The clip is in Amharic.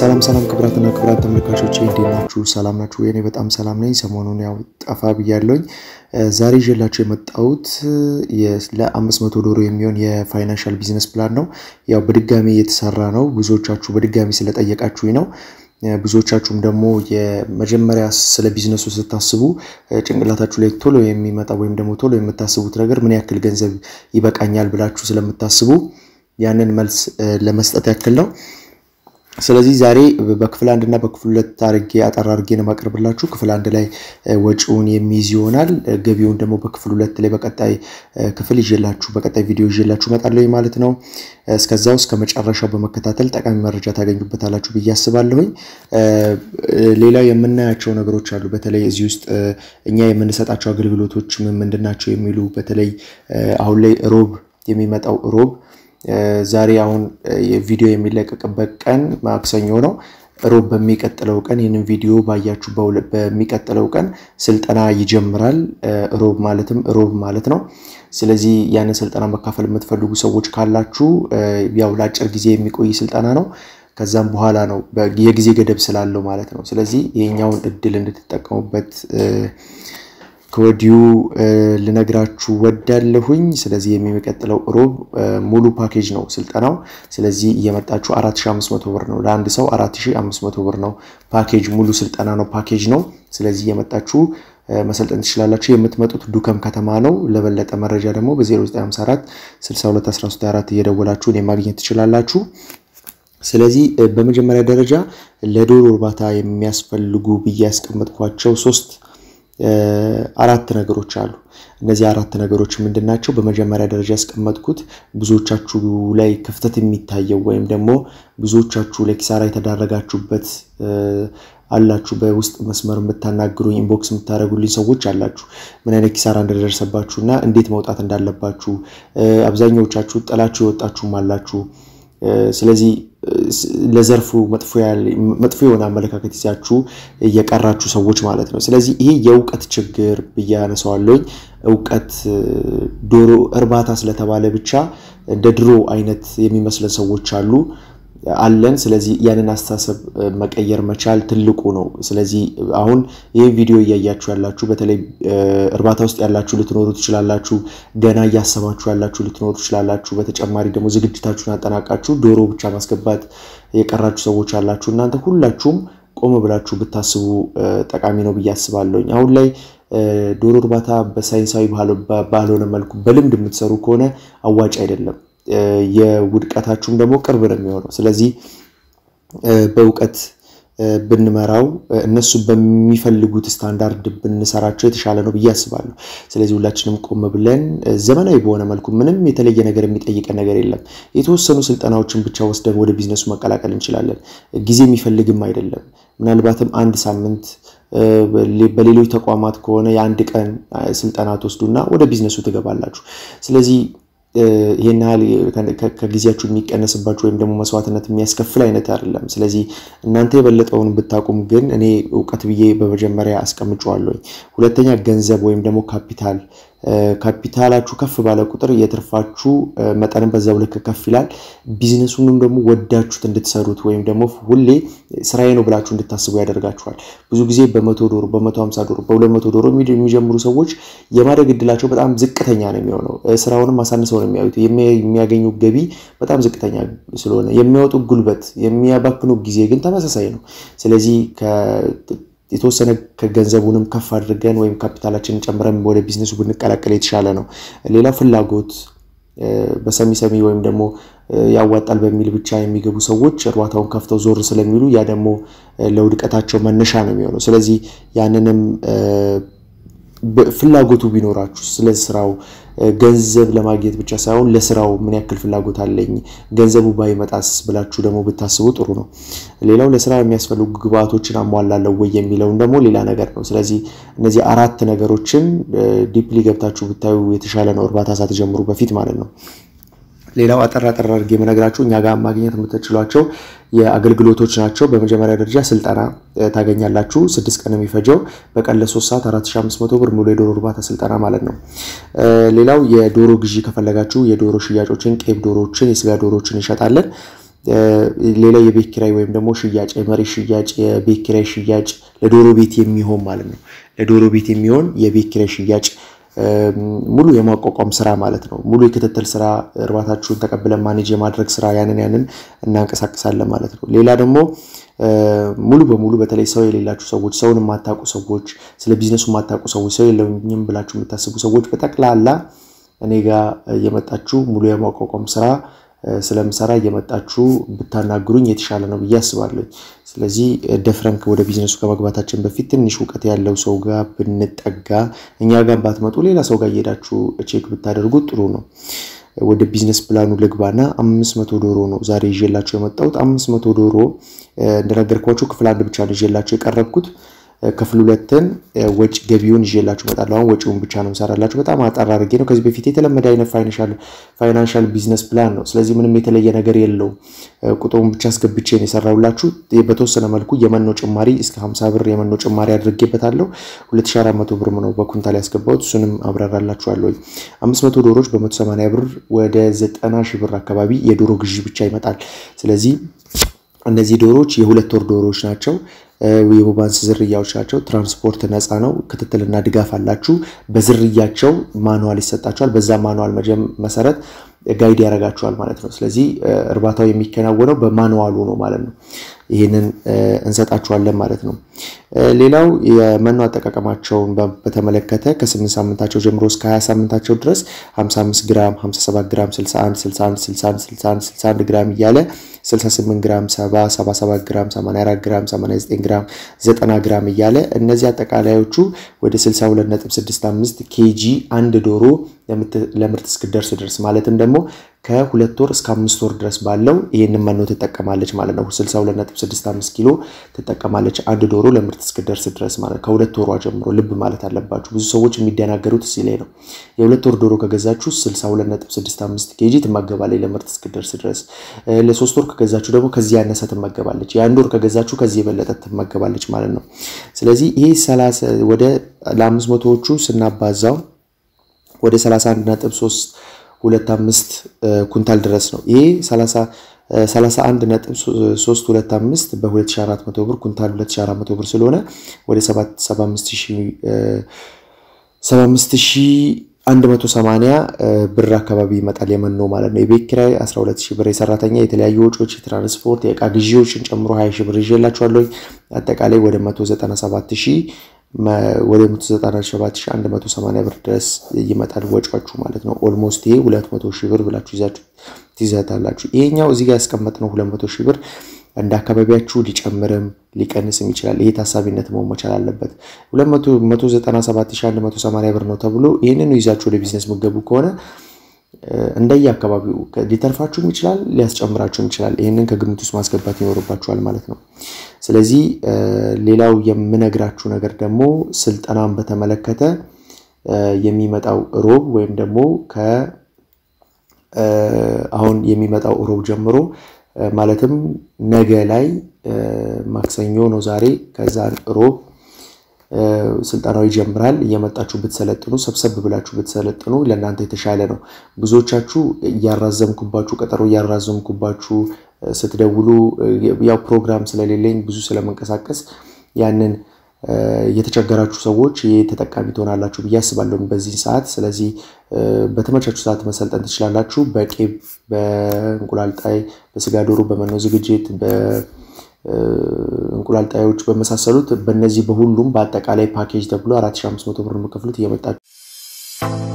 ሰላም ሰላም ክብራትና ክብራት ተመልካቾች እንዴት ናችሁ? ሰላም ናችሁ? እኔ በጣም ሰላም ነኝ። ሰሞኑን ያው ጠፋ ብያለሁኝ። ዛሬ ይዤላችሁ የመጣሁት ለ500 ዶሮ የሚሆን የፋይናንሻል ቢዝነስ ፕላን ነው። ያው በድጋሚ የተሰራ ነው። ብዙዎቻችሁ በድጋሚ ስለጠየቃችሁኝ ነው። ብዙዎቻችሁም ደግሞ የመጀመሪያ ስለ ቢዝነሱ ስታስቡ ጭንቅላታችሁ ላይ ቶሎ የሚመጣ ወይም ደግሞ ቶሎ የምታስቡት ነገር ምን ያክል ገንዘብ ይበቃኛል ብላችሁ ስለምታስቡ ያንን መልስ ለመስጠት ያክል ነው። ስለዚህ ዛሬ በክፍል አንድ እና በክፍል ሁለት አርጌ አጠር አርጌ ነው ማቀርብላችሁ። ክፍል አንድ ላይ ወጪውን የሚይዝ ይሆናል። ገቢውን ደግሞ በክፍል ሁለት ላይ በቀጣይ ክፍል ይዤላችሁ በቀጣይ ቪዲዮ ይዤላችሁ እመጣለሁ ማለት ነው። እስከዛው እስከ መጨረሻው በመከታተል ጠቃሚ መረጃ ታገኙበታላችሁ ብዬ አስባለሁኝ። ሌላው የምናያቸው ነገሮች አሉ። በተለይ እዚህ ውስጥ እኛ የምንሰጣቸው አገልግሎቶች ምን ምንድን ናቸው የሚሉ በተለይ አሁን ላይ ሮብ የሚመጣው ሮብ ዛሬ አሁን ቪዲዮ የሚለቀቅበት ቀን ማክሰኞ ነው። ሮብ በሚቀጥለው ቀን ይህንን ቪዲዮ ባያችሁ በሚቀጥለው ቀን ስልጠና ይጀምራል። ሮብ ማለትም ሮብ ማለት ነው። ስለዚህ ያንን ስልጠና መካፈል የምትፈልጉ ሰዎች ካላችሁ ያው ለአጭር ጊዜ የሚቆይ ስልጠና ነው። ከዛም በኋላ ነው የጊዜ ገደብ ስላለው ማለት ነው። ስለዚህ ይሄኛውን እድል እንድትጠቀሙበት ከወዲሁ ልነግራችሁ ወዳለሁኝ። ስለዚህ የሚቀጥለው ሮብ ሙሉ ፓኬጅ ነው ስልጠናው። ስለዚህ እየመጣችሁ 4500 ብር ነው ለአንድ ሰው 4500 ብር ነው ፓኬጅ፣ ሙሉ ስልጠና ነው ፓኬጅ ነው። ስለዚህ እየመጣችሁ መሰልጠን ትችላላችሁ። የምትመጡት ዱከም ከተማ ነው። ለበለጠ መረጃ ደግሞ በ0954 621324 እየደወላችሁ እኔ ማግኘት ትችላላችሁ። ስለዚህ በመጀመሪያ ደረጃ ለዶሮ እርባታ የሚያስፈልጉ ብዬ ያስቀመጥኳቸው ሶስት አራት ነገሮች አሉ። እነዚህ አራት ነገሮች ምንድን ናቸው? በመጀመሪያ ደረጃ ያስቀመጥኩት ብዙዎቻችሁ ላይ ክፍተት የሚታየው ወይም ደግሞ ብዙዎቻችሁ ለኪሳራ የተዳረጋችሁበት አላችሁ። በውስጥ መስመር የምታናግሩኝ ኢንቦክስ የምታደርጉልኝ ሰዎች አላችሁ። ምን አይነት ኪሳራ እንደደረሰባችሁ እና እንዴት መውጣት እንዳለባችሁ አብዛኛዎቻችሁ ጥላችሁ የወጣችሁም አላችሁ። ስለዚህ ለዘርፉ መጥፎ የሆነ አመለካከት ይዛችሁ የቀራችሁ ሰዎች ማለት ነው። ስለዚህ ይሄ የእውቀት ችግር ብዬ አነሳዋለሁኝ። እውቀት ዶሮ እርባታ ስለተባለ ብቻ እንደ ድሮ አይነት የሚመስለን ሰዎች አሉ አለን። ስለዚህ ያንን አስተሳሰብ መቀየር መቻል ትልቁ ነው። ስለዚህ አሁን ይህ ቪዲዮ እያያችሁ ያላችሁ በተለይ እርባታ ውስጥ ያላችሁ ልትኖሩ ትችላላችሁ። ገና እያሰባችሁ ያላችሁ ልትኖሩ ትችላላችሁ። በተጨማሪ ደግሞ ዝግጅታችሁን አጠናቃችሁ ዶሮ ብቻ ማስገባት የቀራችሁ ሰዎች አላችሁ። እናንተ ሁላችሁም ቆም ብላችሁ ብታስቡ ጠቃሚ ነው ብዬ አስባለሁኝ። አሁን ላይ ዶሮ እርባታ በሳይንሳዊ ባልሆነ መልኩ በልምድ የምትሰሩ ከሆነ አዋጭ አይደለም። የውድቀታችሁም ደግሞ ቅርብ ነው የሚሆነው። ስለዚህ በእውቀት ብንመራው እነሱ በሚፈልጉት ስታንዳርድ ብንሰራቸው የተሻለ ነው ብዬ አስባለሁ። ስለዚህ ሁላችንም ቆም ብለን ዘመናዊ በሆነ መልኩ ምንም የተለየ ነገር የሚጠይቀን ነገር የለም። የተወሰኑ ስልጠናዎችን ብቻ ወስደን ወደ ቢዝነሱ መቀላቀል እንችላለን። ጊዜ የሚፈልግም አይደለም። ምናልባትም አንድ ሳምንት በሌሎች ተቋማት ከሆነ የአንድ ቀን ስልጠና ትወስዱና ወደ ቢዝነሱ ትገባላችሁ። ስለዚህ ይህን ያህል ከጊዜያችሁ የሚቀነስባችሁ ወይም ደግሞ መስዋዕትነት የሚያስከፍል አይነት አይደለም። ስለዚህ እናንተ የበለጠውን ብታቁም ግን እኔ እውቀት ብዬ በመጀመሪያ አስቀምጨዋለሁ። ሁለተኛ ገንዘብ ወይም ደግሞ ካፒታል ካፒታላችሁ ከፍ ባለ ቁጥር የትርፋችሁ መጠንም በዛው ልክ ከፍ ይላል። ቢዝነሱንም ደግሞ ወዳችሁት እንድትሰሩት ወይም ደግሞ ሁሌ ስራዬ ነው ብላችሁ እንድታስቡ ያደርጋችኋል። ብዙ ጊዜ በመቶ ዶሮ በመቶ ሀምሳ ዶሮ በሁለት መቶ ዶሮ የሚጀምሩ ሰዎች የማደግ እድላቸው በጣም ዝቅተኛ ነው የሚሆነው። ስራውንም አሳንሰው ነው የሚያዩት። የሚያገኙ ገቢ በጣም ዝቅተኛ ስለሆነ የሚያወጡ ጉልበት፣ የሚያባክኑ ጊዜ ግን ተመሳሳይ ነው። ስለዚህ የተወሰነ ከገንዘቡንም ከፍ አድርገን ወይም ካፒታላችንን ጨምረን ወደ ቢዝነሱ ብንቀላቀል የተሻለ ነው። ሌላው ፍላጎት በሰሚ ሰሚ ወይም ደግሞ ያዋጣል በሚል ብቻ የሚገቡ ሰዎች እርባታውን ከፍተው ዞር ስለሚሉ ያ ደግሞ ለውድቀታቸው መነሻ ነው የሚሆነው። ስለዚህ ያንንም ፍላጎቱ ቢኖራችሁ ስለ ስራው ገንዘብ ለማግኘት ብቻ ሳይሆን ለስራው ምን ያክል ፍላጎት አለኝ፣ ገንዘቡ ባይመጣስ ብላችሁ ደግሞ ብታስቡ ጥሩ ነው። ሌላው ለስራ የሚያስፈልጉ ግብአቶችን አሟላለሁ ወይ የሚለውን ደግሞ ሌላ ነገር ነው። ስለዚህ እነዚህ አራት ነገሮችን ዲፕሊ ገብታችሁ ብታዩ የተሻለ ነው፣ እርባታ ሳትጀምሩ በፊት ማለት ነው። ሌላው አጠር አጠር አድርጌ የምነግራችሁ እኛ ጋር ማግኘት የምትችሏቸው የአገልግሎቶች ናቸው። በመጀመሪያ ደረጃ ስልጠና ታገኛላችሁ። ስድስት ቀን የሚፈጀው በቀን ለሶስት ሰዓት 4500 ብር ሙሉ የዶሮ እርባታ ስልጠና ማለት ነው። ሌላው የዶሮ ግዢ ከፈለጋችሁ የዶሮ ሽያጮችን፣ ቄብ ዶሮዎችን፣ የስጋ ዶሮዎችን እንሸጣለን። ሌላ የቤት ኪራይ ወይም ደግሞ ሽያጭ፣ የመሬት ሽያጭ፣ የቤት ኪራይ ሽያጭ ለዶሮ ቤት የሚሆን ማለት ነው። ለዶሮ ቤት የሚሆን የቤት ኪራይ ሽያጭ ሙሉ የማቋቋም ስራ ማለት ነው። ሙሉ የክትትል ስራ እርባታችሁን ተቀብለን ማኔጅ የማድረግ ስራ ያንን ያንን እናንቀሳቅሳለን ማለት ነው። ሌላ ደግሞ ሙሉ በሙሉ በተለይ ሰው የሌላችሁ ሰዎች፣ ሰውን የማታውቁ ሰዎች፣ ስለ ቢዝነሱ የማታውቁ ሰዎች፣ ሰው የለኝም ብላችሁ የምታስቡ ሰዎች በጠቅላላ እኔ ጋር እየመጣችሁ ሙሉ የማቋቋም ስራ ስለምሰራ እየመጣችሁ ብታናግሩኝ የተሻለ ነው ብዬ አስባለሁ። ስለዚህ ደፍረን ወደ ቢዝነሱ ከመግባታችን በፊት ትንሽ እውቀት ያለው ሰው ጋር ብንጠጋ፣ እኛ ጋር ባትመጡ ሌላ ሰው ጋር እየሄዳችሁ ቼክ ብታደርጉ ጥሩ ነው። ወደ ቢዝነስ ፕላኑ ልግባና አምስት መቶ ዶሮ ነው ዛሬ ይዤላችሁ የመጣሁት። አምስት መቶ ዶሮ እንደነገርኳችሁ ክፍል አንድ ብቻ ነው ይዤላችሁ የቀረብኩት። ክፍል ሁለትን ወጪ ገቢውን ይዤላችሁ እመጣለሁ። አሁን ወጪውን ብቻ ነው የምሰራላችሁ። በጣም አጠር አድርጌ ነው። ከዚህ በፊት የተለመደ አይነት ፋይናንሻል ቢዝነስ ፕላን ነው። ስለዚህ ምንም የተለየ ነገር የለውም። ቁጥሩን ብቻ አስገብቼ ነው የሰራሁላችሁ። በተወሰነ መልኩ የመኖ ጭማሪ እስከ 50 ብር የመኖ ጭማሪ አድርጌበታለሁ። 2400 ብር ነው በኩንታል ያስገባሁት። እሱንም አብራራላችኋለሁ። 500 ዶሮዎች በ180 ብር ወደ 90 ሺህ ብር አካባቢ የዶሮ ግዢ ብቻ ይመጣል። ስለዚህ እነዚህ ዶሮዎች የሁለት ወር ዶሮዎች ናቸው። የቦባንስ ዝርያዎች ናቸው። ትራንስፖርት ነፃ ነው። ክትትልና ድጋፍ አላችሁ። በዝርያቸው ማኑዋል ይሰጣቸዋል። በዛ ማኑዋል መሰረት ጋይድ ያደርጋቸዋል ማለት ነው። ስለዚህ እርባታው የሚከናወነው በማኑዋሉ ነው ማለት ነው። ይህንን እንሰጣቸዋለን ማለት ነው። ሌላው የመኖ አጠቃቀማቸውን በተመለከተ ከ8 ሳምንታቸው ጀምሮ እስከ 20 ሳምንታቸው ድረስ 55 ግራም፣ 57 ግራም፣ 61 61 61 61 61 ግራም እያለ 68 ግራም፣ 70 77 ግራም፣ 84 ግራም፣ 89 ግራም፣ 90 ግራም እያለ እነዚህ አጠቃላዮቹ ወደ 62.65 ኬጂ አንድ ዶሮ ለምርት እስክደርስ ድረስ ማለትም ደግሞ ከሁለት ወር እስከ አምስት ወር ድረስ ባለው ይህንን መኖ ትጠቀማለች ማለት ነው። 62.65 ኪሎ ትጠቀማለች አንድ ዶሮ ለምርት እስክደርስ ድረስ ማለት ከሁለት ወሯ ጀምሮ ልብ ማለት አለባችሁ። ብዙ ሰዎች የሚደናገሩት እዚህ ላይ ነው። የሁለት ወር ዶሮ ከገዛችሁ 62.65 ኬጂ ትመገባለች ለምርት እስክደርስ ድረስ። ለሶስት ወር ከገዛችሁ ደግሞ ከዚህ ያነሰ ትመገባለች። የአንድ ወር ከገዛችሁ ከዚህ የበለጠ ትመገባለች ማለት ነው። ስለዚህ ይሄ ወደ ለአምስት መቶዎቹ ስናባዛው ወደ 31 ነጥብ 3 ሁለት አምስት ኩንታል ድረስ ነው። ይሄ 31 ነጥብ 3 ሁለት አምስት በ2400 ብር ኩንታል 2400 ብር ስለሆነ ወደ 75180 ብር አካባቢ ይመጣል የመኖ ማለት ነው። የቤት ኪራይ 12000 ብር፣ የሰራተኛ የተለያዩ ወጪዎች፣ የትራንስፖርት የእቃ ግዢዎችን ጨምሮ 20 ሺህ ብር ይዤላችኋለሁ። አጠቃላይ ወደ 197000 ወደ 197180 ብር ድረስ ይመጣል ወጪዋችሁ ማለት ነው። ኦልሞስት ይሄ 200 ሺህ ብር ብላችሁ ይዛችሁ ትይዛታላችሁ። ይሄኛው እዚህ ጋር ያስቀመጥነው 200 ሺህ ብር እንደ አካባቢያችሁ ሊጨምርም ሊቀንስም ይችላል። ይሄ ታሳቢነት መሆን መቻል አለበት። 197180 ብር ነው ተብሎ ይህንን ይዛችሁ ወደ ቢዝነስ ምገቡ ከሆነ እንደየ አካባቢው ሊተርፋችሁም ይችላል፣ ሊያስጨምራችሁም ይችላል። ይህንን ከግምት ውስጥ ማስገባት ይኖርባችኋል ማለት ነው። ስለዚህ ሌላው የምነግራችሁ ነገር ደግሞ ስልጠናን በተመለከተ የሚመጣው ሮብ ወይም ደግሞ አሁን የሚመጣው ሮብ ጀምሮ ማለትም ነገ ላይ ማክሰኞ ነው ዛሬ። ከዛ ሮብ ስልጠናው ይጀምራል። እየመጣችሁ ብትሰለጥኑ ሰብሰብ ብላችሁ ብትሰለጥኑ ለእናንተ የተሻለ ነው። ብዙዎቻችሁ እያራዘምኩባችሁ ቀጠሮ እያራዘምኩባችሁ ስትደውሉ ያው ፕሮግራም ስለሌለኝ ብዙ ስለመንቀሳቀስ ያንን የተቸገራችሁ ሰዎች ይህ ተጠቃሚ ትሆናላችሁ ብዬ አስባለሁ በዚህ ሰዓት። ስለዚህ በተመቻችሁ ሰዓት መሰልጠን ትችላላችሁ። በቄብ፣ በእንቁላል ጣይ፣ በስጋ ዶሮ፣ በመኖ ዝግጅት፣ በእንቁላል ጣዮች በመሳሰሉት በእነዚህ በሁሉም በአጠቃላይ ፓኬጅ ተብሎ 4500 ብር የምከፍሉት እየመጣችሁ